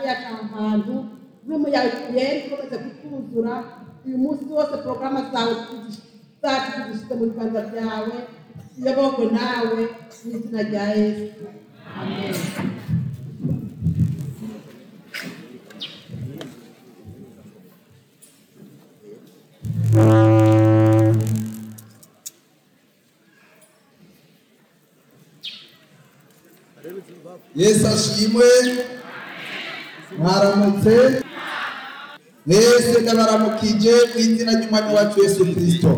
yacu aha hantu n'umuyaga yera ikomeze kutwuzura uyu munsi wose porogaramu zawe tuzish- zacu tuzishyize mu biganza byawe tuyoborwe nawe mu izina rya yesu amen yesu ashimwe mwaramutse mwese ndabaramukije mu izina ry'umwami wacu yesu kirisito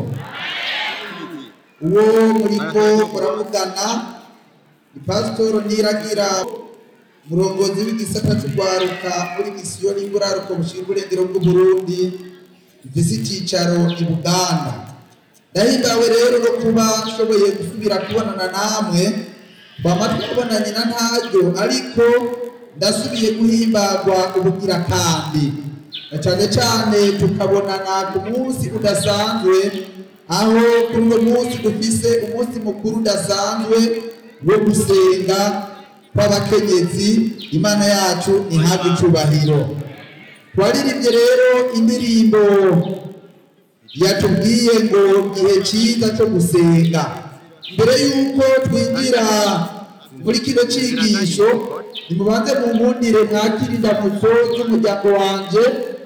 uwo muriko muravugana ni pasitoro niragira umurongozi w'igisata cy'urwaruka muri misiyo y'inguraruko bushinzwe uburengero bw'uburundi ifise icyicaro i buganda ndahimbawe rero no kuba nshoboye gusubira kubonana namwe twama twabonanye na ntaryo ariko ndasubiye guhimbagwa ubugira kandi na cane cane tukabonana ku munsi udasanzwe aho kuri uwo munsi dufise umunsi mukuru udasanzwe wo gusenga kw'abakenyezi imana yacu ihabwe icubahiro twaririmbye rero indirimbo yatubwiye ngo gihe cyiza cyo gusenga mbere y'uko twinjira muri kino cyigisho nimubanze mu nkundire mwakire indamutso z'umuryango wanje